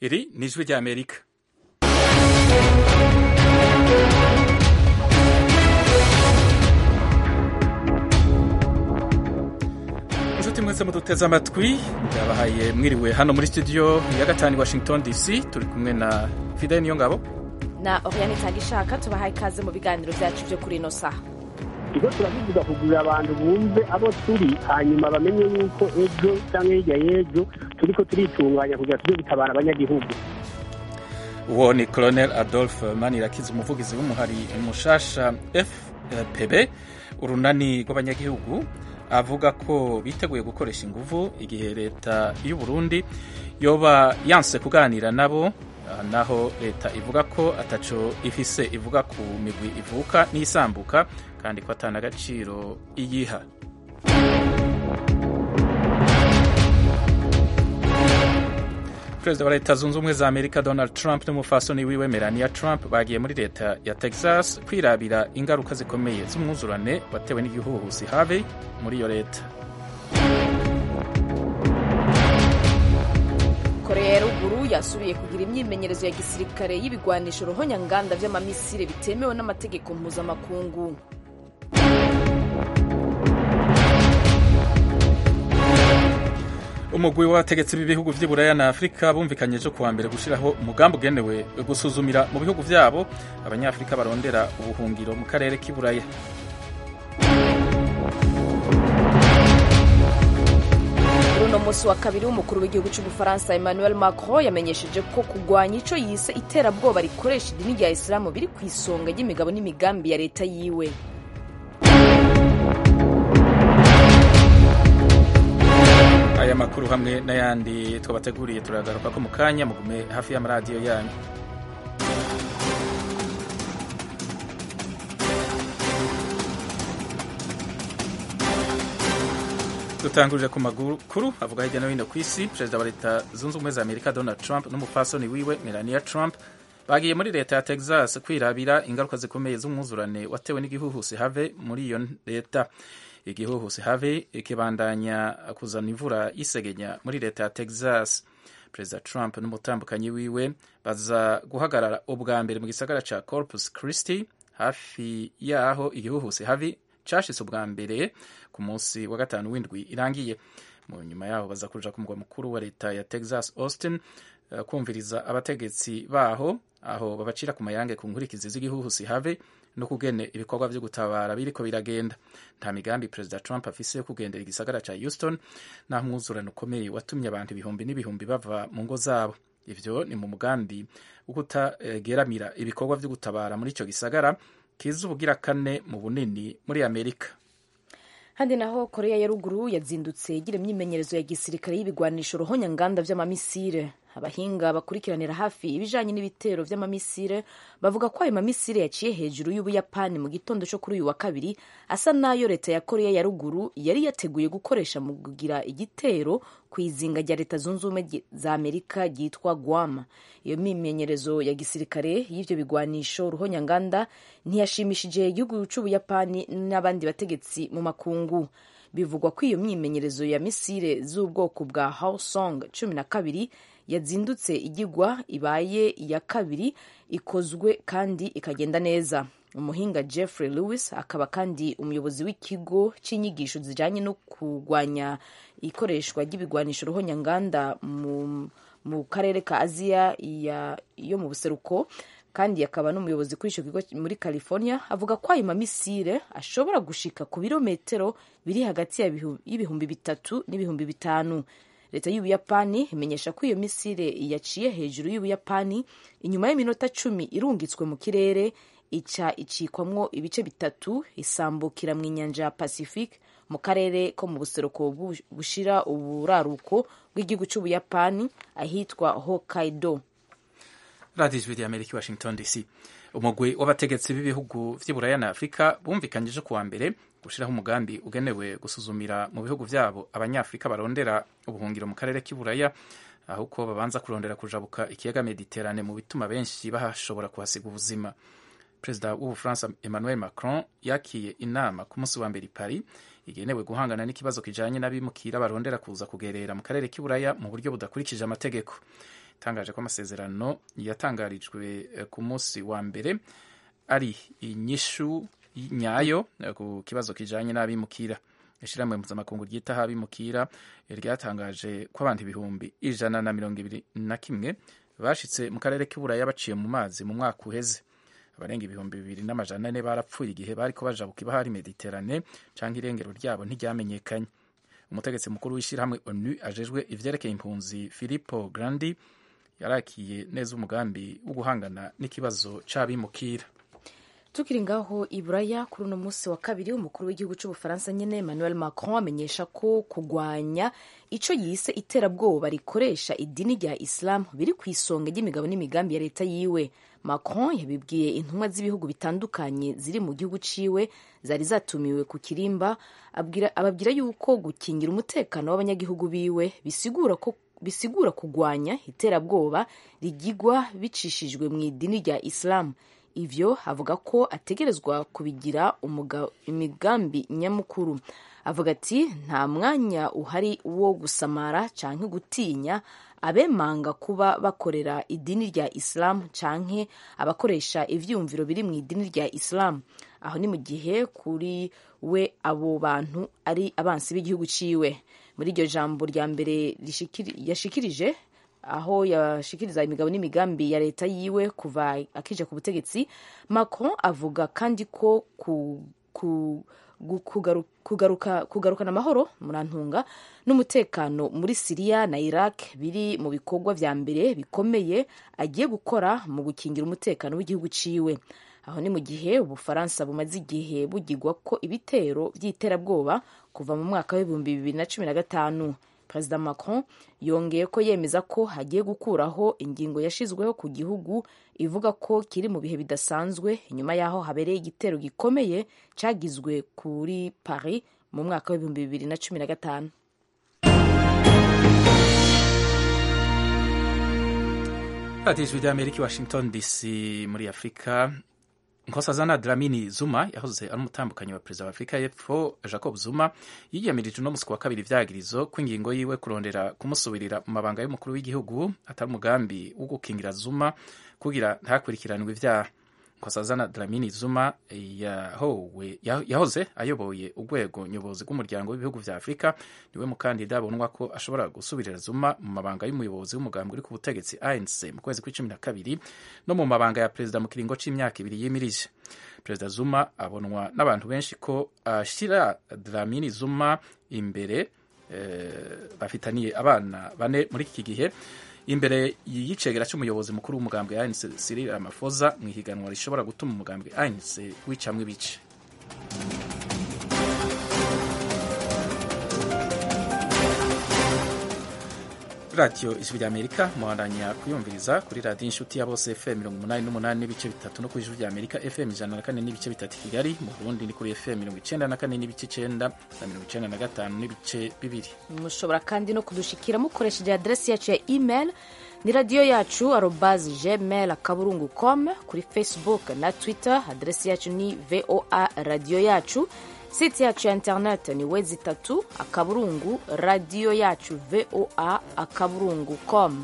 iri ni ijwi ry'amerika inshuti mwese muduteze amatwi ndabahaye mwiriwe hano muri studio ya gatanu washington dc turi kumwe na fidel niyo ngabo na oriane itangishaka tubahaye ikaze mu biganiro byacu byo kuri ino saha ikigo turabivuga kugurira abantu bumve abo turi hanyuma bamenye yuko ejo cyangwa hirya y'ejo turiko turitunganya kugira tujye gutabara abanyagihugu uwo ni colonel adolphe manirakiza umuvugizi w'umuhari mushasha fpb urunani rw'abanyagihugu avuga ko biteguye gukoresha inguvu igihe leta y'u Burundi yoba yanse kuganira nabo naho leta ivuga ko ataco ifise ivuga ku migwi ivuka n'isambuka kandi ko atana agaciro iyiha perezida wa leta zunze ubumwe za amerika donald trump n'umufasoni wiwe melania trump bagiye muri leta ya texas kwirabira ingaruka zikomeye z'umwuzurane watewe n'igihuhusi harvey muri iyo leta korea ya ruguru yasubiye kugira imyimenyerezo ya gisirikare y'ibigwanisho ruhonyanganda vy'amamisire bitemewe n'amategeko mpuzamakungu umugwi w'abategetsi b'ibihugu vy'i buraya na afurika bumvikanye ejo kuwa mbere gushiraho umugambi ugenewe gusuzumira mu bihugu vyabo abanyafurika barondera ubuhungiro mu karere k'i buraya kuri uno munsi wa kabiri w'umukuru w'igihugu cy'ubufaransa emmanuel macron yamenyesheje ko kurwanya ico yise iterabwoba rikoresha idini rya isilamu biri ku isonga ry'imigabo n'imigambi ya leta yiwe aya makuru hamwe n'ayandi twabateguriye turagaruka ko mu kanya mugume hafi y'amaradiyo yanyu dutangurire ku makuru avuga hirya no hino ku isi perezida wa leta zunze ubumwe za amerika donald trump n'umupfasoni wiwe melania trump bagiye muri leta ya texas kwirabira ingaruka zikomeye z'umwuzurane watewe n'igihuhusi have muri iyo leta igihuhusi have ikibandanya kuzana imvura y'isegenya muri leta ya texas perezida trump n'umutambukanyi wiwe baza guhagarara ubwa mbere mu gisagara ca corpus christi hafi yaho igihuhusi havi cashitse ubwa mbere ku munsi wa gatanu w'indwi irangiye mu nyuma yaho baza kuja ku mugwa mukuru wa leta ya texas austin uh, kumviriza abategetsi baho aho babacira ku mayange ku nkurikizi z'igihuhusi have no kugene ibikorwa vyo gutabara biriko biragenda nta migambi perezida trump afise yo kugendera igisagara ca houston naho umwuzurano ukomeye watumye abantu ibihumbi n'ibihumbi bava mu ngo zabo ivyo ni mu mugambi wo kutageramira ibikorwa vyo gutabara muri ico gisagara kiza ubugira kane mu bunini muri amerika handi naho korea ya ruguru yazindutse igira imyimenyerezo ya gisirikare y'ibigwanisho ruhonyanganda vy'amamisire abahinga bakurikiranira hafi ibijanye n'ibitero vy'amamisire bavuga ko ayo mamisire yaciye hejuru y'ubuyapani mu gitondo co kuri uyu wa kabiri asa nayo leta ya korea ya ruguru yari yateguye gukoresha mu kugira igitero ku izinga rya leta zunze ubumwe za amerika ryitwa guam iyo mimenyerezo ya gisirikare y'ivyo bigwanisho ruhonyanganda ntiyashimishije igihugu c'ubuyapani n'abandi bategetsi mu makungu bivugwa ko iyo myimenyerezo ya misire z'ubwoko bwa hawsong cumi na kabiri yazindutse igigwa ibaye iya kabiri ikozwe kandi ikagenda neza umuhinga jeffrey lewis akaba kandi umuyobozi w'ikigo cy'inyigisho zijanye no kurwanya ikoreshwa ry'ibigwanisho ruhonyanganda mu, mu karere ka aziya yo mu buseruko kandi akaba n'umuyobozi kuri icyo kigo muri california avuga ko ayo mamisire ashobora gushika ku birometero biri hagati y'ibihumbi bitatu n'ibihumbi bitanu leta y'ubuyapani imenyesha ko iyo misire yaciye hejuru y'ubuyapani inyuma y'iminota cumi irungitswe mu kirere ica icikwamwo ibice bitatu isambukira mu inyanja ya pacifique mu karere ko mu buseruko bushira uburaruko bw'igihugu c'ubuyapani ahitwa hokkaido radiyo ijwi rya amerika washington dc umugwi w'abategetsi b'ibihugu vy'i buraya na afurika bumvikanyije kuwa mbere gushiraho umugambi ugenewe gusuzumira mu bihugu vyabo abanyafurika barondera ubuhungiro mu karere k'i buraya aho uko babanza kurondera kujabuka ikiyaga mediterane mu bituma benshi bahashobora kuhasiga ubuzima perezida w'ubufaransa emmanuel macron yakiye inama ku munsi wa mbere i paris igenewe guhangana n'ikibazo kijanye n'abimukira barondera kuza kugerera mu karere k'iburaya mu buryo budakurikije amategeko yatangaje ko amasezerano yatangarijwe ku munsi wa mbere ari inyishu nyayo ku kibazo kijanye n'abimukira ishirahamwe mpuzamakungu ryitaho abimukira ryatangaje ko abantu ibihumbi ijana na mirongo ibiri na kimwe bashitse mu karere k'iburaya baciye mu mazi mu mwaka uheze abarenga ibihumbi bibiri n'amajana ane barapfuye igihe bariko bajabuka ibahari mediterane canke irengero ryabo ntiryamenyekanye umutegetsi mukuru w'ishyirahamwe onu ajejwe ivyerekeye impunzi filippo grandi yarakiye neza umugambi wo guhangana n'ikibazo c'abimukira tukiri ngaho iburaya kuri uno munsi wa kabiri umukuru w'igihugu cy'ubufaransa nyine emmanuel macron amenyesha ko kurwanya ico yise iterabwoba rikoresha idini rya islam biri ku isonga ry'imigabo n'imigambi ya leta yiwe macron yabibwiye intumwa z'ibihugu bitandukanye ziri mu gihugu ciwe zari zatumiwe ku kirimba ababwira yuko gukingira umutekano w'abanyagihugu biwe bisigura ko bisigura kurwanya iterabwoba rigigwa bicishijwe mu idini rya islam ivyo avuga ko ategerezwa kubigira imigambi nyamukuru avuga ati nta mwanya uhari wo gusamara canke gutinya abemanga kuba bakorera idini rya islam canke abakoresha ivyumviro biri mu idini rya islam aho ni mu gihe kuri we abo bantu ari abansi b'igihugu ciwe muri iryo jambo rya mbere yashikirije aho yashikiriza imigabo n'imigambi ya leta yiwe kuva akije ku butegetsi macron avuga kandi ko ku, ku, kugaru, kugaruka, kugarukana amahoro murantunga n'umutekano muri siriya na iraq biri mu bikorwa vya mbere bikomeye agiye gukora mu gukingira umutekano w'igihugu ciwe aho ni mu gihe ubufaransa bumaze igihe bugirwa ko ibitero by'iterabwoba kuva mu mwaka w'ibihumbi bibiri na cumi na gatanu perezida macron yongeye ko yemeza ko hagiye gukuraho ingingo yashizweho ku gihugu ivuga ko kiri mu bihe bidasanzwe inyuma y'aho habereye igitero gikomeye cyagizwe kuri paris mu mwaka w'ibihumbi bibiri na cumi na gatanu radiyo ijwi ry'amerika i washington dc muri afurika nkosazana dramini zuma yahoze ari umutambukanyi wa perezida wa afurika y'epfo jacob zuma yiyamirije uno musi wa kabiri ivyagirizo ko ingingo yiwe kurondera kumusubirira mu mabanga y'umukuru w'igihugu atari umugambi wo gukingira zuma kugira ntakurikiranwe ivyaha nkosazana dramini zuma yahowe yahoze ayoboye urwego nyobozi rw'umuryango w'ibihugu vya afurika niwe mukandida abonwa ko ashobora gusubirira zuma mu mabanga y'umuyobozi w'umugambi uri ku butegetsi anc mu kwezi kw'icumi na kabiri no mu mabanga ya perezida mu kiringo c'imyaka ibiri yimirije perezida zuma abonwa n'abantu benshi ko ashira dramini zuma imbere eh, bafitaniye abana bane muri iki gihe imbere y'icegera cy'umuyobozi mukuru w'umugambwe ANC Cyril Ramaphosa mu ihiganwa rishobora gutuma umugambwe ANC wicamwe ibice radiyo ijwi rya amerika muhandanya kuyumviriza kuri radiyo inshuti ya bose fm mirongo umunani n'umunani n'ibice bitatu no kuri ijwi rya amerika fm ijana na kane n'ibice bitatu kigali mu burundi ni kuri fm mirongo icenda na kane n'ibice icenda na mirongo icenda na gatanu n'ibice bibiri mushobora kandi no kudushikira mukoresheje aderesi yacu ya email ni radiyo yacu arobazi gmail akaburungu com kuri facebook na twitter aderesi yacu ni voa radiyo yacu site yacu ya internet ni wezi itatu akaburungu radiyo yacu voa akaburungu com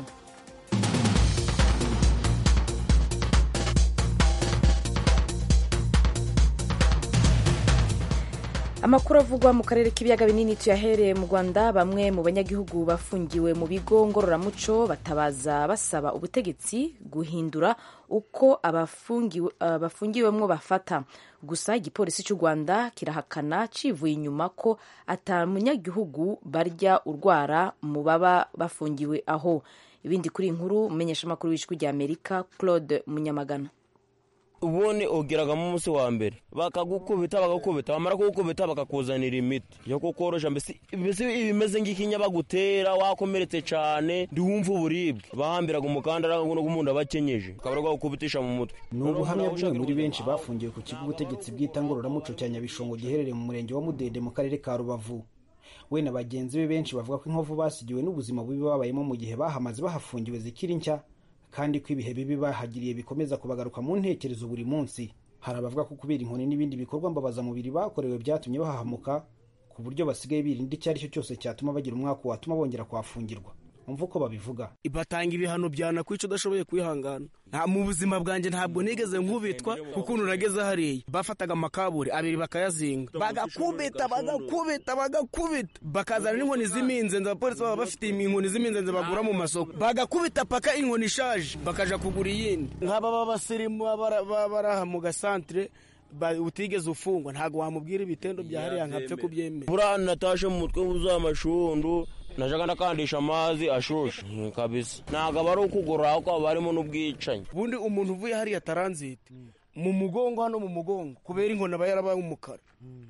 amakuru avugwa mu karere k'ibiyaga binini tuyahereye mu rwanda bamwe mu banyagihugu bafungiwe mu bigo ngororamuco batabaza basaba ubutegetsi guhindura uko abafungiwemwo bafata gusa igipolisi cy'u rwanda kirahakana civuye inyuma ko ata munyagihugu barya urwara mu baba bafungiwe aho ibindi kuri inkuru umumenyeshamakuru w'ijwi rya amerika claude munyamagana ubundi ugeragamo umunsi wa mbere bakagukubita bagakubita bamara kugukubita bakakuzanira imiti yo kukorosha mbese ibimeze nk'ikinya bagutera wakomeretse cyane ntiwumve uburibwe bahambiraga umukandara n'umuntu aba akenyeje bakaba bagukubitisha mu mutwe ni ubuhamya bumwe muri benshi bafungiwe ku kigo ubutegetsi bwita ngororamuco cya nyabishongo giherereye mu murenge wa mudende mu karere ka rubavu we na bagenzi be benshi bavuga ko inkovu basigiwe n'ubuzima bubi babayemo mu gihe bahamaze bahafungiwe zikiri nshya kandi ko ibihe bibi bahagiriye bikomeza kubagaruka mu ntekerezo buri munsi hari abavuga ko kubera inkoni n'ibindi bikorwa mbabazamubiri bakorewe byatumye bahahamuka ku buryo basigaye birinda icyo ari cyo cyose cyatuma bagira umwaka watuma bongera kuhafungirwa umva uko babivuga batanga ibihano byanakwica udashoboye kwihangana nta mu buzima bwanjye ntabwo nigeze nkubitwa kuko nurageze hariya bafataga amakaburi abiri bakayazinga bagakubita bagakubita bagakubita bakazana n'inkoni z'iminzenze abapolisi baba bafite inkoni z'iminzenze bagura mu masoko bagakubita paka inkoni ishaje bakaja kugura iyindi nk'aba b'abasirimu baba bari aha mu gasantere utigeze ufungwa ntabwo wamubwira ibitendo bya hariya nkapfe kubyemera buriya natashe mu mutwe wuzuye amashundu najaga ndakandisha amazi ashushe kabisa ntabwo aba ari ukugorora ahubwo haba harimo n'ubwicanyi ubundi umuntu uvuye hariya taranzite mu mugongo hano mu mugongo kubera inkoni aba yarabaye umukara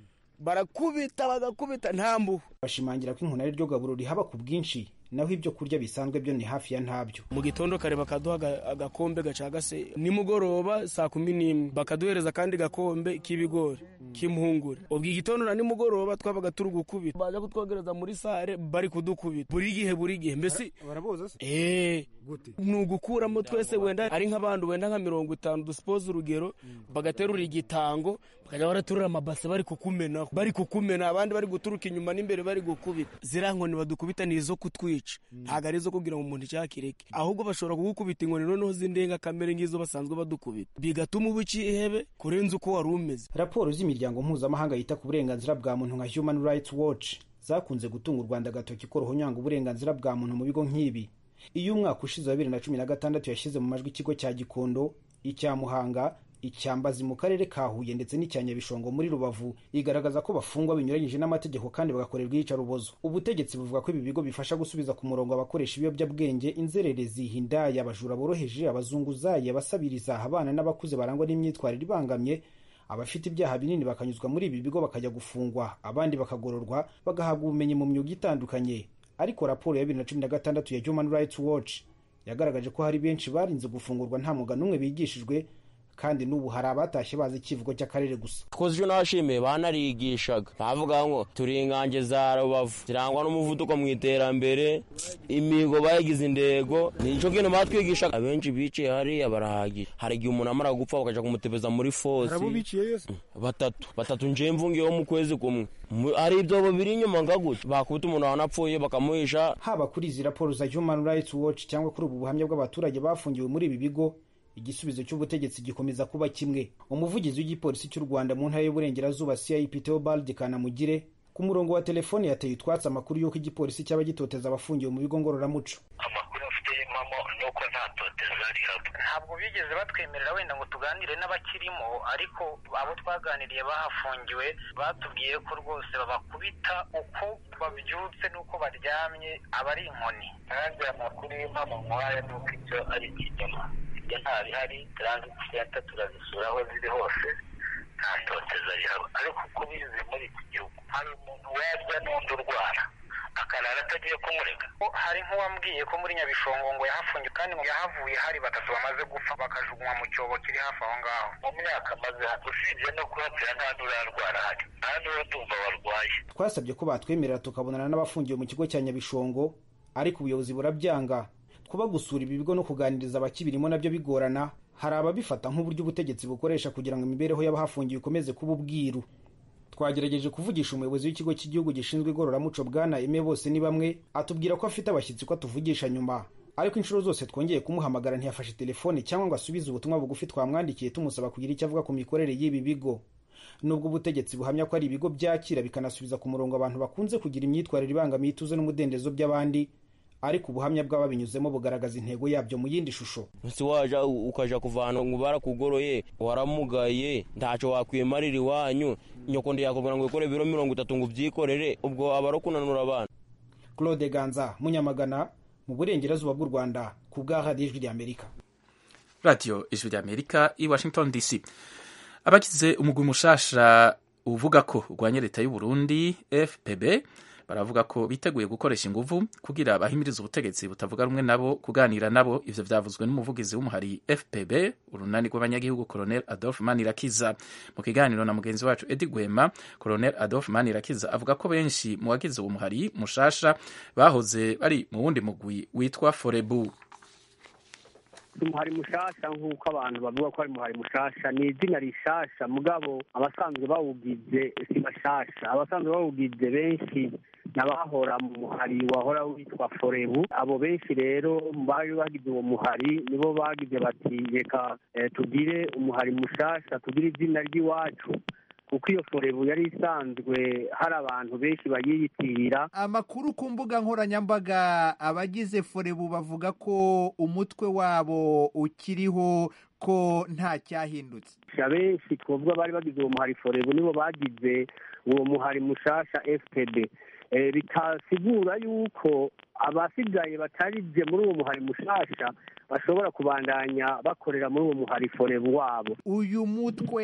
barakubita bagakubita nta mbuho bashimangira ko inkoni ari ryo gaburo rihaba ku bwinshi naho ibyo kurya bisanzwe byo ni hafi ya ntabyo mu gitondo kare bakaduha agakombe gacagase nimugoroba saa kumi n'imwe bakaduhereza akandi gakombe k'ibigori k'impungure ubwo igitondo na nimugoroba twabaga turi gukubita baza kutwogereza muri sare bari kudukubita buri gihe buri gihe mbese baraboza se eee ni ugukuramo twese wenda ari nk'abandi wenda nka mirongo itanu dusipoza urugero bagaterura igitango bakajya baraterura amabase bari kukumenaho bari kukumena abandi bari guturuka inyuma n'imbere bari gukubita ziriya nkoni badukubita ni izo kutwica ntabwo ari izo kugira ngo umuntu icyakireke ahubwo bashobora kugukubita inkoni noneho z'indengakamere nk'izo basanzwe badukubita bigatuma uba ihebe kurenza uko wari umeze raporo z'imiryango mpuzamahanga yita ku burenganzira bwa muntu nka human rights watch zakunze gutunga u rwanda agatoki ko ruhonyanga uburenganzira bwa muntu mu bigo nk'ibi iyo umwaka ushize wa bibiri na cumi na gatandatu yashyize mu majwi ikigo cya gikondo icya muhanga icyambazi mu karere ka huye ndetse n'icya nyabishongo muri rubavu igaragaza ko bafungwa binyuranyije n'amategeko kandi bagakorerwa iyicarubozo ubutegetsi buvuga ko ibi bigo bifasha gusubiza ku murongo abakoresha ibiyobyabwenge inzererezi hindaya abajura boroheje abazunguzayi abasabiriza abana n'abakuze barangwa n'imyitwarire ibangamye abafite ibyaha binini bakanyuzwa muri ibi bigo bakajya gufungwa abandi bakagororwa bagahabwa ubumenyi mu myuga itandukanye ariko raporo ya bibiri na cumi na gatandatu ya human rights watch yagaragaje ko hari benshi barinze gufungurwa nta mwuga n'umwe bigishijwe kandi n'ubu hari abatashye bazi ikivugo cy'akarere gusa twakoze icyo nashimiye banarigishaga bavuga ngo turi ingange za rubavu zirangwa n'umuvuduko mu iterambere imihigo bayigize indego nicyo kintu batwigishaga abenshi biciye hariya barahagije hari igihe umuntu amara gupfa bakajya kumutebeza muri fosi batatu batatu nje mvungiyeho mu kwezi kumwe hari ibyobo biri inyuma ngaguca bakubita umuntu wanapfuye bakamuhisha haba kuri izi raporo za human rights watch cyangwa kuri ubu buhamya bw'abaturage bafungiwe muri ibi bigo igisubizo cy'ubutegetsi gikomeza kuba kimwe umuvugizi w'igipolisi cy'u rwanda mu ntara y'uburengerazuba cip theobald kanamugire ku murongo wa telefone yateye utwatsi amakuru y'uko igipolisi cyaba gitoteza abafungiwe mu bigo ngororamuco amakuru afite impamo ni uko nta toteza rihaba ntabwo bigeze batwemerera wenda ngo tuganire n'abakirimo ariko abo twaganiriye bahafungiwe batubwiye ko rwose babakubita uko babyutse n'uko baryamye aba ari inkoni kandi amakuru y'impamo nk'aya ni uko icyo ari ikinyoma ibyo ntabihari transit center turazisura aho ziri hose nta toteza rihaba ariko uko bize muri iki gihugu hari umuntu warya n'undi urwara akarara atagiye kumurega hari nk'uwambwiye ko muri nyabishongo ngo yahafungiwe kandi ngo yahavuye hari batatu bamaze gupfa bakajugunywa mu cyobo kiri hafi aho ngaho mu myaka maze usibye no kuhapfira nta n'urarwara hari nta n'uratumva warwaye twasabye ko batwemerera tukabonana n'abafungiwe mu kigo cya nyabishongo ariko ubuyobozi burabyanga kuba gusura ibi bigo no kuganiriza abakibirimo nabyo bigorana hari ababifata nk'uburyo ubutegetsi bukoresha kugira ngo imibereho y'abahafungiwe ikomeze kuba ubwiru twagerageje kuvugisha umuyobozi w'ikigo cy'igihugu gishinzwe igororamuco bwana eme bose ni bamwe atubwira ko afite abashyitsi ko atuvugisha nyuma ariko inshuro zose twongeye kumuhamagara ntiyafashe telefone cyangwa ngo asubize ubutumwa bugufi twamwandikiye tumusaba kugira icyo avuga ku mikorere y'ibi bigo nubwo ubutegetsi buhamya ko ari ibigo byakira bikanasubiza ku murongo abantu bakunze kugira imyitwarire ibangamiye ituze n'umudendezo by'abandi ariko ubuhamya bw'ababinyuzemo bugaragaza intego yabyo mu yindi shusho si waja ukaja kuvana ngo barakugoroye waramugaye ntacyo wakwimarira iwanyu nyoko ndiyakubwira ngo wikore ibiro mirongo itatu ngo ubyikorere ubwo aba ari kunanura abana claude ganza munyamagana mu burengerazuba bw'u rwanda ku bwa radiyo ijwi ry'amerika radiyo ijwi ry'amerika i washington dc abagize umugwi mushasha uvuga ko urwanya leta y'u Burundi fpb baravuga ko biteguye gukoresha inguvu kugira bahimirize ubutegetsi butavuga rumwe nabo kuganira nabo ivyo vyavuzwe n'umuvugizi w'umuhari fpb urunani rw'abanyagihugu colonel adolphe manirakiza mu kiganiro na mugenzi wacu edi gwema colonel adolphe manirakiza avuga ko benshi mu bagize uwo muhari mushasha bahoze bari mu wundi mugwi witwa forebu umuhari mushasha nk'uko abantu bavuga ko ari umuhari mushasha ni izina rishasha mugabo abasanzwe bawugize si bashasha abasanzwe bawugize benshi n'abahora mu muhari wahora witwa forebu abo benshi rero bari bagize uwo muhari nibo bagize bati reka tugire umuhari mushasha tugire izina ry'iwacu kuko iyo forebu yari isanzwe hari abantu benshi bayiyitirira amakuru ku mbuga nkoranyambaga abagize forebu bavuga ko umutwe wabo ukiriho ko nta cyahindutse benshi twavuga bari bagize uwo muhari forebu nibo bagize uwo muhari mushasha fpd bitasigura yuko abasigaye batarije muri uwo muhari mushasha bashobora kubandanya bakorera muri uwo muhari forebu wabo uyu mutwe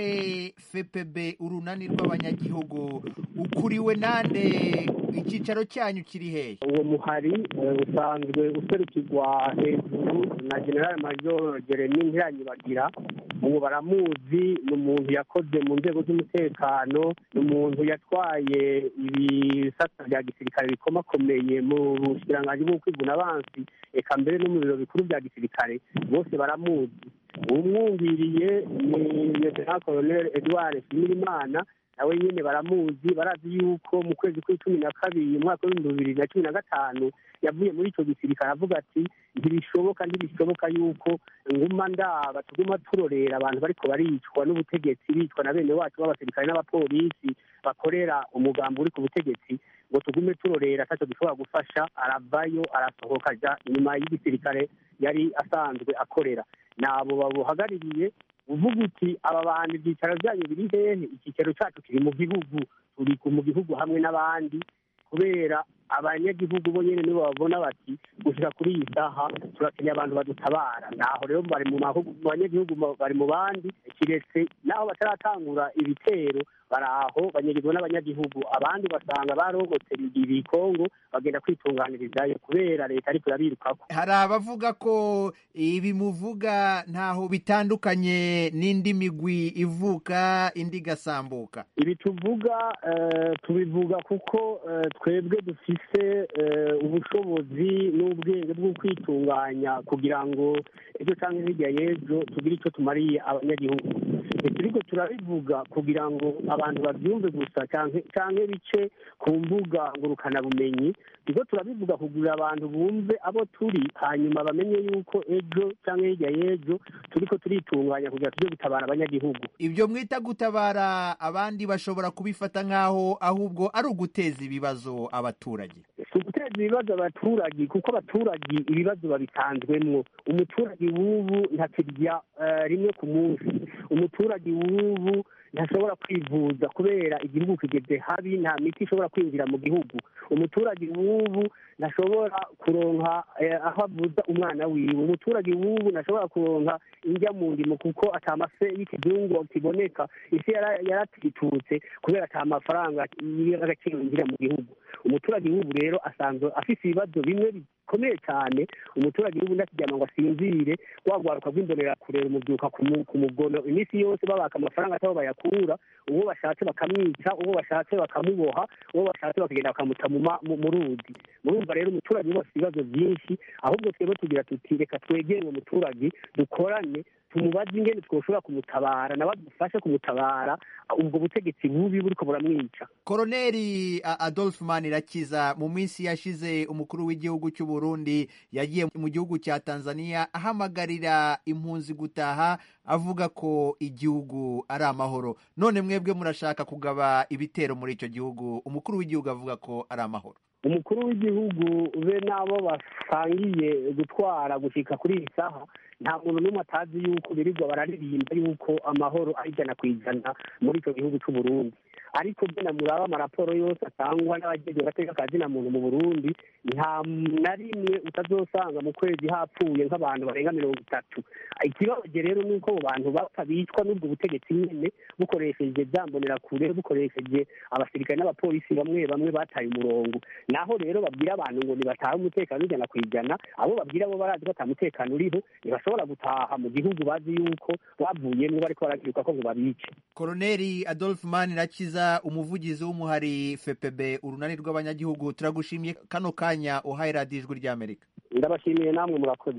fpb urunani rw'abanyagihugu ukuriwe nande icyicaro cyanyu kiri hehe uwo muhari usanzwe userukirwa hejuru na general major jeremy ntiranyibagira ubu baramuzi ni umuntu yakoze mu nzego z'umutekano ni umuntu yatwaye ibisata bya gisirikare bikomakomeye mu bushikiranganji bwo kwivuna abansi eka mbere no mu biro bikuru bya gisirikare bose baramuzi umwumviriye ni lieutenant colonel edouard shimirimana nawe nyine baramuzi barazi yuko mu kwezi kw'icumi na kabiri umwaka w'ibihumbi bibiri na cumi na gatanu yavuye muri icyo gisirikare avuga ati ntibishoboka ntibishoboka yuko nguma ndaba tuguma turorera abantu bariko baricwa n'ubutegetsi bicwa na bene wacu b'abasirikare n'abapolisi bakorera umugambi uri ku butegetsi ngo tugume turorera atacyo dushobora gufasha aravayo arasohoka aja inyuma y'igisirikare yari asanzwe akorera nabo babuhagarariye uvuga uti aba bantu ibyicaro byanyu biri hehe icyicaro cyacu kiri mu gihugu turi mu gihugu hamwe n'abandi kubera abanyagihugu bo nyine nibo babona bati gushyira kuri iyi saha turakeneye abantu badutabara naho rero bari mu banyagihugu bari mu bandi kiretse naho bataratangura ibitero bari aho banyagirwa n'abanyagihugu abandi basanga barogotse ibikongo bagenda kwitunganirizayo kubera leta ariko irabirukako hari abavuga ko ibi muvuga ntaho bitandukanye n'indi migwi ivuka indi igasambuka ibi tuvuga tubivuga kuko twebwe dufise ubushobozi n'ubwenge bwo kwitunganya kugira ngo ejo cyangwa hirya y'ejo tugire icyo tumariye abanyagihugu turiko turabivuga kugira ngo abantu babyumve gusa cyangwa bice ku mbuga ngurukanabumenyi turiko turabivuga kugira abantu bumve abo turi hanyuma bamenye yuko ejo cyangwa hirya y'ejo turiko turitunganya kugira tujye gutabara abanyagihugu ibyo mwita gutabara abandi bashobora kubifata nk'aho ahubwo ari uguteza ibibazo abaturage si uguteza ibibazo abaturage kuko abaturage ibibazo babisanzwemwo umuturage w'ubu ntakirya rimwe ku munsi umuturage w'ubu ntashobora kwivuza kubera igihugu kigeze habi nta miti ishobora kwinjira mu gihugu umuturage w'ubu ntashobora kuronka aho avuza umwana wiwe umuturage w'ubu ntashobora kuronka indya mu ndimo kuko atamafe y'ikizungu kiboneka isi yaratitutse kubera ata mafaranga y'agaciro yinjira mu gihugu umuturage w'ubu rero asanzwe afite ibibazo bimwe bikomeye cyane umuturage w'ubu ndakiryama ngo asinzire wagwaruka rw'imbonera kurera umubyuka ku mugono iminsi yose babaka amafaranga atabo bayakura uwo bashatse bakamwica uwo bashatse bakamuboha uwo bashatse bakagenda bakamuta mu ruzi murumva rero umuturage wose ibibazo byinshi ahubwo twebwe tugira tuti reka twegere uwo muturage dukorane tumubaze ingene twoshobora kumutabara nawe adufashe kumutabara ubwo butegetsi bubi buriko buramwica koroneri adolphe manirakiza mu minsi yashize umukuru w'igihugu cy'u burundi yagiye mu gihugu cya tanzania ahamagarira impunzi gutaha avuga ko igihugu ari amahoro none mwebwe murashaka kugaba ibitero muri icyo gihugu umukuru w'igihugu avuga ko ari amahoro umukuru w'igihugu be n'abo basangiye gutwara gushyika kuri iyi saha nta muntu n'umwe atazi yuko birirwa bararirimba yuko amahoro ari ijana ku ijana muri icyo gihugu cy'u Burundi ariko byo muraba amaraporo yose atangwa n'abagize agateka ka zina muntu mu burundi nta na rimwe utazosanga mu kwezi hapfuye nk'abantu barenga mirongo itatu ikibabaje rero ni uko abo bantu bapfa bicwa n'ubwo butegetsi nyine bukoresheje byambonera kure bukoresheje abasirikare n'abapolisi bamwe bamwe bataye umurongo naho rero babwira abantu ngo ntibatahe umutekano ijana ku ijana abo babwira bo barazi ko ata mutekano uriho ntibashobora gutaha mu gihugu bazi yuko bavuyemo bariko baragiruka ko ngo babice koroneri adolphe manirakiza umuvugizi w'umuhari fpb urunani rw'abanyagihugu turagushimiye kano kanya uhaye radiyo ijwi ry'amerika ndabashimiye namwe murakoze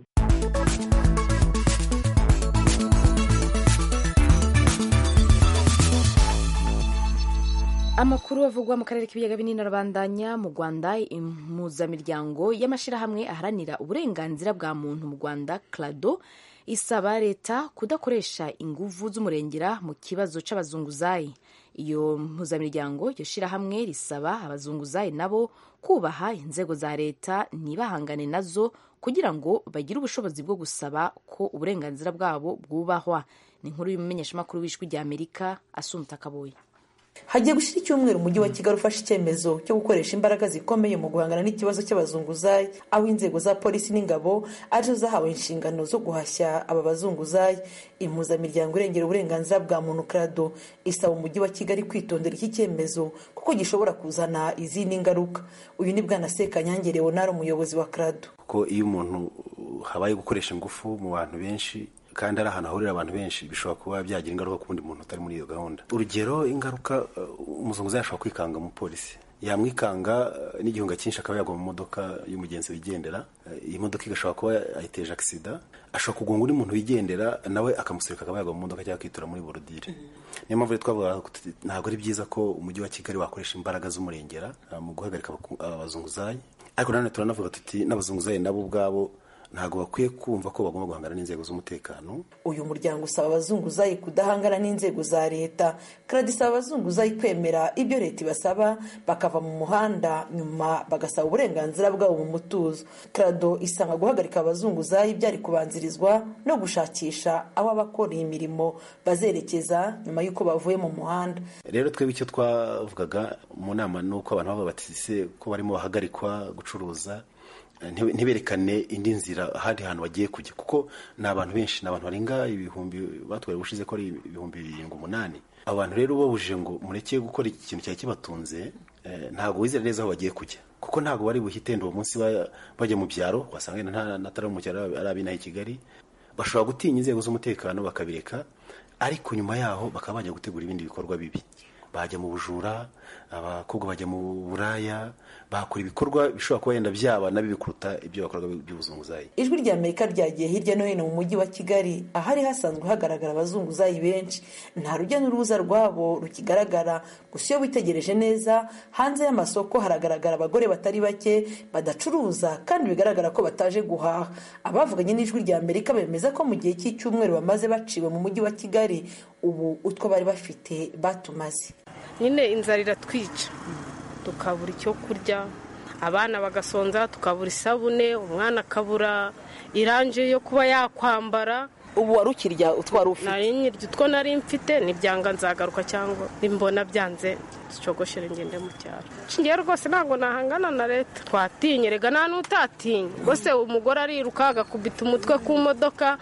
amakuru avugwa mu karere k'ibiyaga binini arabandanya mu rwanda impuzamiryango y'amashyirahamwe aharanira uburenganzira bwa muntu mu rwanda clado isaba leta kudakoresha inguvu z'umurengera mu kibazo c'abazunguzayi iyo mpuzamiryango iryo shyirahamwe risaba abazunguzayi nabo kubaha inzego za leta ntibahangane nazo kugira ngo bagire ubushobozi bwo gusaba ko uburenganzira bwabo bwubahwa ni inkuru y'umumenyeshamakuru w'ijwi rya amerika asumta kaboye hagiye gushyira icyumweru umujyi wa kigali ufashe icyemezo cyo gukoresha imbaraga zikomeye mu guhangana n'ikibazo cy'abazunguzayi aho inzego za polisi n'ingabo arizo zahawe inshingano zo guhashya aba bazunguzayi impuzamiryango irengera uburenganzira bwa muntu krado isaba umujyi wa kigali kwitondera iki cyemezo kuko gishobora kuzana izindi ngaruka uyu ni bwana sekanyange leonard umuyobozi wa krado kuko iyo umuntu habaye gukoresha ingufu mu bantu benshi kandi ari ahantu hahurira abantu benshi bishobora kuba byagira ingaruka ku wundi muntu utari muri iyo gahunda urugero ingaruka umuzunguzayi ashobora kwikanga umupolisi yamwikanga n'igihunga cyinshi akaba yagwa mu modoka y'umugenzi wigendera iyi modoka igashobora kuba ayiteje agisida ashobora kugonga undi muntu wigendera nawe akamusurika akaba yagwa mu modoka cyangwa akitura muri borodire niyo mpamvu twavuga ntabwo ari byiza ko umujyi wa kigali wakoresha imbaraga z'umurengera mu guhagarika abazunguzayi ariko nanone turanavuga tuti n'abazunguzayi nabo ubwabo ntabwo bakwiye kumva ko bagomba guhangana n'inzego z'umutekano uyu muryango usaba abazunguzayi kudahangana n'inzego za leta karadi isaba abazunguzayi kwemera ibyo leta ibasaba bakava mu muhanda nyuma bagasaba uburenganzira bwabo mu mutuzo karado isanga guhagarika abazunguzayi byari kubanzirizwa no gushakisha aho abakora iyi mirimo bazerekeza nyuma y'uko bavuye mu muhanda rero twebwe icyo twavugaga mu nama ni uko abantu baba batise ko barimo bahagarikwa gucuruza ntiberekane indi nzira ahandi hantu bagiye kujya kuko ni abantu benshi ni abantu barenga ibihumbi batwaye ubushize ko ari ibihumbi birindwi umunani abo bantu rero babujije ngo mureke gukora ikintu cyari kibatunze ntabwo wizera neza aho bagiye kujya kuko ntabwo bari buhite uwo munsi bajya mu byaro wasanga n'atari mu cyaro ari abinaha i kigali bashobora gutinya inzego z'umutekano bakabireka ariko nyuma yaho bakaba bajya gutegura ibindi bikorwa bibi bajya mu bujura abakobwa bajya mu buraya bakora ibikorwa bishobora kuba yenda byaba na bibi kuruta ibyo bakorwa by'ubuzunguzayi ijwi rya amerika ryagiye hirya no hino mu mujyi wa kigali ahari hasanzwe hagaragara abazunguzayi benshi nta rujya n'uruza rwabo rukigaragara gusa iyo witegereje neza hanze y'amasoko haragaragara abagore batari bake badacuruza kandi bigaragara ko bataje guhaha abavuganye n'ijwi rya amerika bemeza ko mu gihe cy'icyumweru bamaze baciwe mu mujyi wa kigali ubu utwo bari bafite batumaze nyine inzara iratwica tukabura icyo kurya abana bagasonza tukabura isabune umwana akabura iranje yo kuba yakwambara ubu wari ukirya utwara ufite nari nyirya utwo nari mfite nibyanga nzagaruka cyangwa nimbona byanze zicogoshere ngende mu cyaro nshingiye rwose ntabwo nahangana na leta twatinye rega nta n'utatinye rwose umugore ariruka agakubita umutwe ku modoka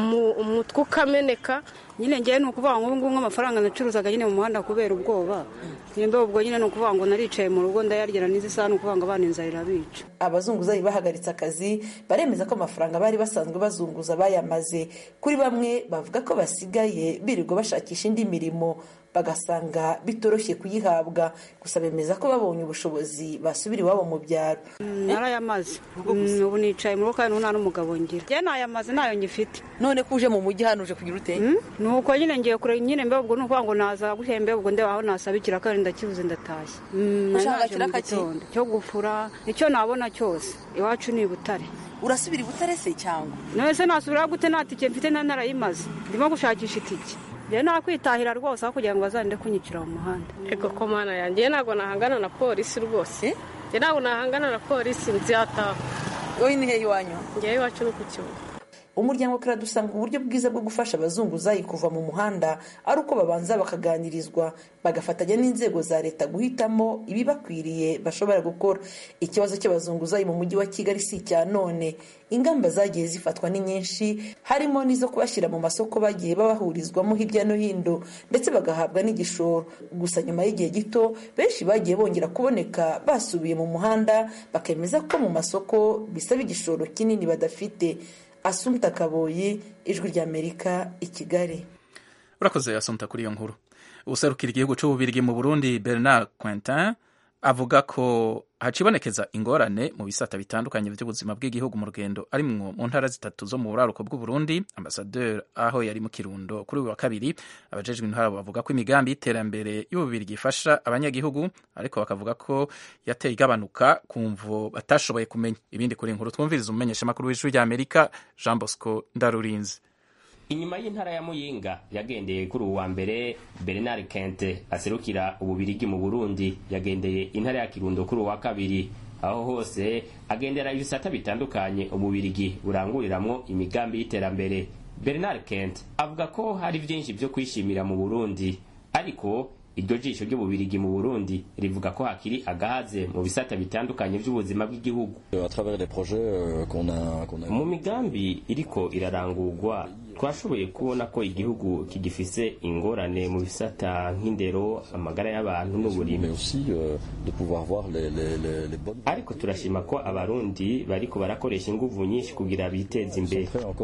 umutwe ukameneka nyine ngewe ni ukuvuga ngo ngubu nk'amafaranga nacuruzaga nyine mu muhanda kubera ubwoba nimba ubwo nyine ni ukuvuga ngo naricaye mu rugo ndayarya n'izi saha ni ukuvuga ngo abana inzara irabica abazunguzayi bahagaritse akazi baremeza ko amafaranga bari basanzwe bazunguza bayamaze kuri bamwe bavuga ko basigaye birirwa bashakisha indi mirimo bagasanga bitoroshye kuyihabwa gusa bemeza ko babonye ubushobozi basubira iwabo mu byaro narayamaze ubu nicaye mu rugo kandi nta n'umugabo ngira njye nayamaze nayo ngifite none ko uje mu mujyi hano uje kugira ute ni uko nyine ngiye kure nyine mbe ubwo ni ukuvuga ngo naza guhembe ubwo ndeba aho nasabikira kandi ndakibuze ndatashye ushaka kiraka cyo gufura icyo nabona cyose iwacu ni i butare urasubira i butare se cyangwa none se nasubira gute nta tike mfite nta narayimaze ndimo gushakisha itike rero nakwitahira rwose aho kugira ngo bazarinde kunyicira mu muhanda ego ko mana yanjye ntabwo nahangana na polisi rwose njye ntabwo nahangana na polisi nziyataha wowe ni hehe iwanyu ngewe iwacu ni ku kibuga umuryango karadu usanga uburyo bwiza bwo gufasha abazunguzayi kuva mu muhanda ari uko babanza bakaganirizwa bagafatanya n'inzego za leta guhitamo ibibakwiriye bashobora gukora ikibazo cy'abazunguzayi mu mujyi wa kigali si icya none ingamba zagiye zifatwa ni nyinshi harimo n'izo kubashyira mu masoko bagiye babahurizwamo hirya no hino ndetse bagahabwa n'igishoro gusa nyuma y'igihe gito benshi bagiye bongera kuboneka basubiye mu muhanda bakemeza ko mu masoko bisaba igishoro kinini badafite asumta kaboyi ijwi ry'amerika i kigali urakoze asumta kuri iyo nkuru userukira igihugu cy'ububirigi mu burundi bernard quentin avuga ko hacibonekeza ingorane mu bisata bitandukanye by'ubuzima bw'igihugu mu rugendo arimwo mu ntara zitatu zo mu buraruko bw'uburundi ambasaderi aho yari mu kirundo kuri uyu wa kabiri abajejwe intara bavuga ko imigambi y'iterambere y'ububiri gifasha abanyagihugu ariko bakavuga ko yateye igabanuka ku mvo batashoboye kumenya ibindi kuri inkuru twumviriza umumenyeshamakuru w'ijwi ry'amerika jean bosco ndarurinzi inyuma y'intara ya muyinga yagendeye kuri uwa mbere bernard kente aserukira ububirigi mu burundi yagendeye intara ya kirundo kuri uwa kabiri aho hose agendera ibisata bitandukanye ububirigi buranguriramwo imigambi y'iterambere bernard kente avuga ko hari vyinshi vyo kwishimira mu burundi ariko iryo jisho ry'ububirigi mu burundi rivuga ko hakiri agahaze mu bisata bitandukanye by'ubuzima bw'igihugu mu migambi iriko irarangurwa twashoboye kubona ko igihugu kigifise ingorane mu bisata nk'indero amagara y'abantu n'uburimi ariko turashima ko abarundi bariko barakoresha inguvu nyinshi kugira biteze imbere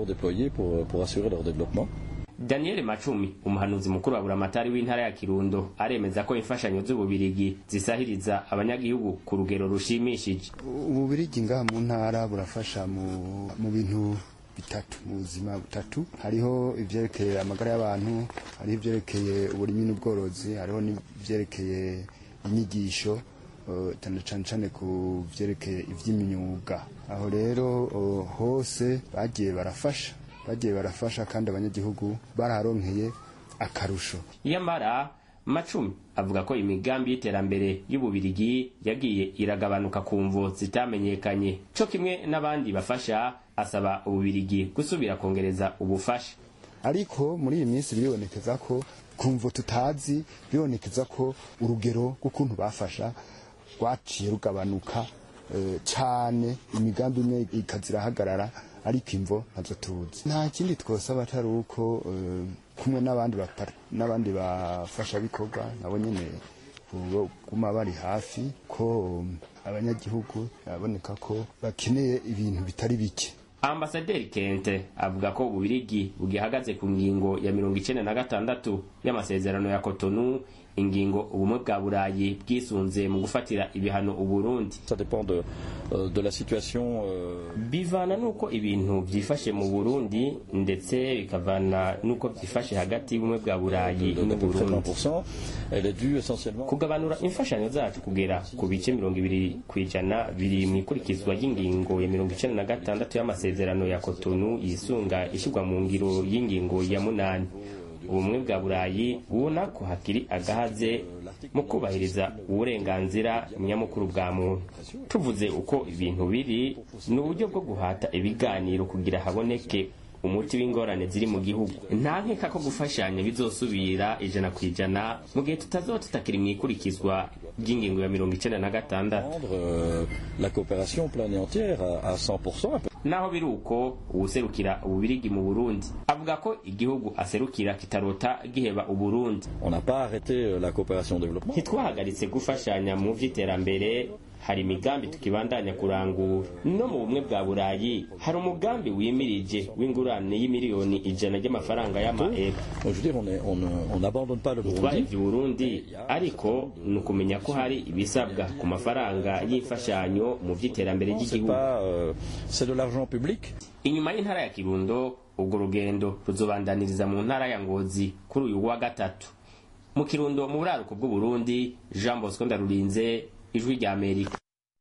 daniel macumi umuhanuzi mukuru wa buramatari w'intara ya kirundo aremeza ko imfashanyo z'ububirigi zisahiriza abanyagihugu ku rugero rushimishije ububirigi ngaha mu ntara burafasha mu bintu bitatu mu buzima butatu hariho ivyerekeye amagara y'abantu hariho ivyerekeye uburimyi n'ubworozi hariho n'ivyerekeye inyigisho cyane cyane cyane ku vyerekeye ivy'imyuga aho rero hose bagiye barafasha bagiye barafasha kandi abanyagihugu bararonkeye akarusho yamara macumi avuga ko imigambi y'iterambere y'ububirigi yagiye iragabanuka ku mvo zitamenyekanye co kimwe n'abandi bafasha asaba ububirigi gusubira kongereza ubufasha ariko muri iyi minsi biribonekeza ko ku mvo tutazi biribonekeza ko urugero rw'ukuntu bafasha rwaciye rugabanuka cyane imigambi imwe ikazirahagarara ariko imvo ntazo tuzi nta kindi twosaba atari uko kumwe n'abandi n'abandi bafasha bikorwa nabo nyine guma bari hafi ko abanyagihugu baboneka ko bakeneye ibintu bitari bike ambasaderi kente avuga ko ububirigi bugihagaze ku ngingo ya mirongo icenda na gatandatu y'amasezerano ya kotonu ingingo ubumwe bwa burayi bwisunze mu gufatira ibihano uburundi bivana n'uko ibintu byifashe mu burundi ndetse bikavana n'uko byifashe hagati y'ubumwe bwa burayi n'uburundi kugabanura imfashanyo zacu kugera ku bice mirongo ibiri ku ijana biri mu ikurikizwa ry'ingingo ya mirongo icenda na gatandatu y'amasezerano ya kotonu yisunga ishyirwa mu ngiro y'ingingo ya munani ubumwe bwa burayi bubona ko hakiri agahaze mu kubahiriza uburenganzira nyamukuru bwa muntu tuvuze uko ibintu biri ni uburyo bwo guhata ibiganiro kugira haboneke umuti w'ingorane ziri mu gihugu nta nkeka ko gufashanya bizosubira ijana ku ijana mu gihe tutazoba tutakiri mu ikurikizwa ry'ingingo ya mirongo icenda na gatandatu naho biri uko uwuserukira ububirigi mu burundi avuga ko igihugu aserukira kitarota giheba uburundi ntitwahagaritse gufashanya mu vy'iterambere hari imigambi tukibandanya kurangura no mu bumwe bwa burayi hari umugambi wimirije w'ingurane y'imiliyoni ijana ry'amafaranga y'amaero ntitwahevye uburundi ariko ni ukumenya ko hari ibisabwa ku mafaranga y'imfashanyo mu vy'iterambere ry'igihugu inyuma y'intara ya kirundo ubwo rugendo ruzobandaniriza mu ntara ya ngozi kuri uyu wa gatatu mu kirundo mu buraruko bw'uburundi jean bosco ndarurinze ijwi rya amerika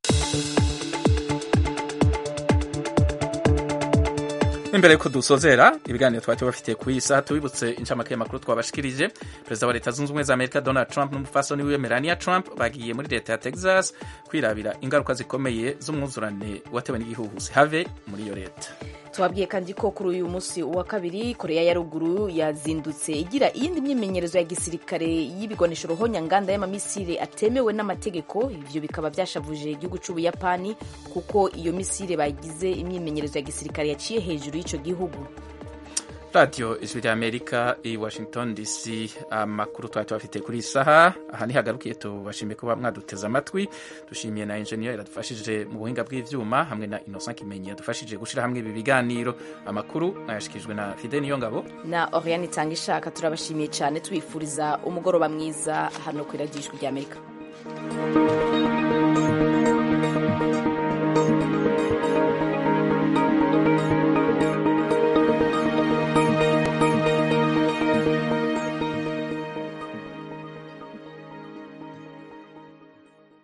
imbere yuko dusozera ibiganiro twari tubafitiye ku iyi saha tubibutse incamake y'amakuru twabashikirije perezida wa leta zunze ubumwe za amerika donald trump n'umufasoni wiwe melania trump bagiye muri leta ya texas kwirabira ingaruka zikomeye z'umwuzurane watewe n'igihuhusi have muri iyo leta tubabwiye kandi ko kuri uyu munsi wa kabiri koreya ya ruguru yazindutse igira iyindi myimenyerezo ya gisirikare y'ibigwanisho ruhonyanganda y'amamisire atemewe n'amategeko ibyo bikaba byashavuje igihugu cy'ubuyapani kuko iyo misire bagize imyimenyerezo ya gisirikare yaciye hejuru y'icyo gihugu radiyo ijwi rya amerika i washington dc amakuru twari tubafite kuri iyi saha aha ntihagarukiye tubashimiye kuba mwaduteze amatwi dushimiye na enjeniyeri yadufashije mu buhinga bw'ibyuma hamwe na innocent kimenyi yadufashije gushyira hamwe ibi biganiro amakuru mwayashyikirijwe na fide niyo ngabo na oriane itanga ishaka turabashimiye cyane tubifuriza umugoroba mwiza hano ku iradiyo ijwi rya amerika